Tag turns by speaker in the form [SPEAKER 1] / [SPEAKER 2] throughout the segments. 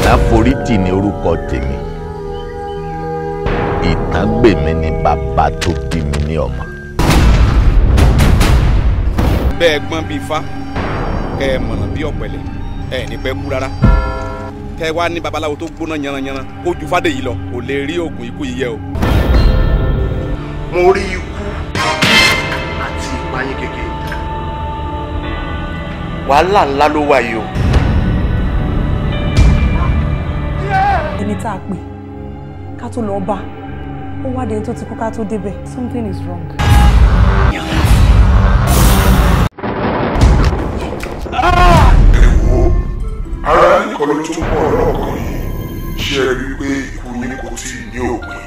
[SPEAKER 1] ìtàforítì ní orúkọ tèmi ìtàgbèmí ni bàbá tó bí mi ní ọmọ.
[SPEAKER 2] bẹ́ẹ̀ gbọ́n bíi ifá kẹ́ ẹ mọ̀nà bíi ọ̀pẹ̀lẹ̀ ẹ ní pẹ́ kú rárá kẹ́ ẹ wá ní babaláwo tó gbóná yanranyanran kó ju fádé yìí lọ kò lè rí oògùn ikú yìí yẹ o.
[SPEAKER 3] mo rí ikú àti ìpayín kékeré wàhálà ńlá ló wà yìí o.
[SPEAKER 4] ẹni tá a pè ká tó lọ bá ó wá dẹni tó ti kú ká tó débẹ̀ something is wrong.
[SPEAKER 5] wo ara nìkan ló tún pọ̀ lọ́kàn yìí ṣe rí i pé ikú yín kò tí ì ní òpin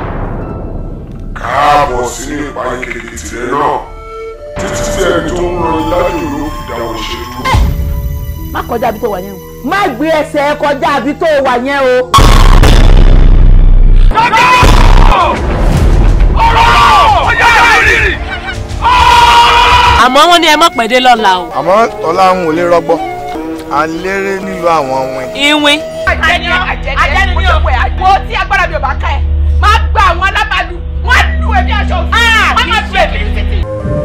[SPEAKER 5] káàbọ̀ sínú ìpayín kékeré tirẹ̀ náà títí tí ẹni tó ń ran ilájò ló fi dáwọ́ ṣe dúró.
[SPEAKER 6] má kọjá ibi tó wà yẹn o má gbé ẹsẹ̀ kọjá ibi tó wà yẹn o.
[SPEAKER 7] àmọ́ wọ́n ní ẹ mọ̀ pẹ̀dé lọ́la o.
[SPEAKER 8] àmọ́ tọ́láhùn ò lè rọgbọ à ń léré nílùú àwọn ọmọ ẹ̀.
[SPEAKER 7] ìwín.
[SPEAKER 9] àjẹni àjẹni ní òwe àgbo tí agbára mi ò bá ká ẹ máa gba àwọn alábàálù wọn á lù ẹbí aṣọ òfin wọn máa fi ẹbí títì.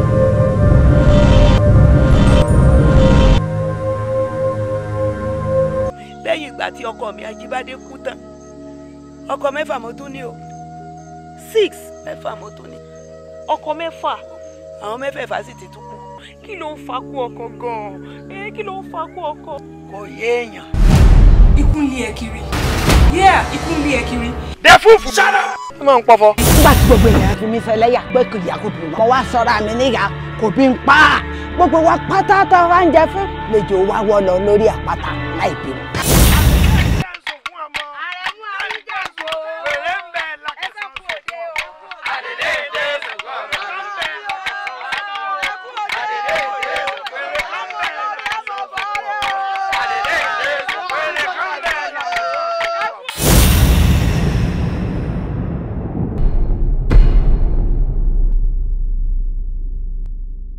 [SPEAKER 10] lẹ́yìn ìgbà tí ọkọ mi ajíbádé kú tán ọkọ mẹ́fà mo tún ní o six mẹ́fà mo tún ní ọkọ mẹ́fà àwọn mẹ́fẹ̀ẹ̀fà sì ti tún kú kí ló ń fakú ọkọ gan-an ẹ kí ló ń fakú ọkọ. kò yéèyàn.
[SPEAKER 4] ikú ń lé ẹ kiri yeah ikú ń lé ẹ kiri.
[SPEAKER 8] dẹ fúfú. ṣáná. ó máa ń pọfọ.
[SPEAKER 6] nígbà tí gbogbo èèyàn fi mí fẹ́ lẹ́yà pé kò yà kó bí mo wá sọ́ra mi níyà kò bí ń pa á gbogbo wa pátá tá a wá ń jẹ fún lẹ́jọ́ wa wọ́ lọ lórí àpáta láì bímọ.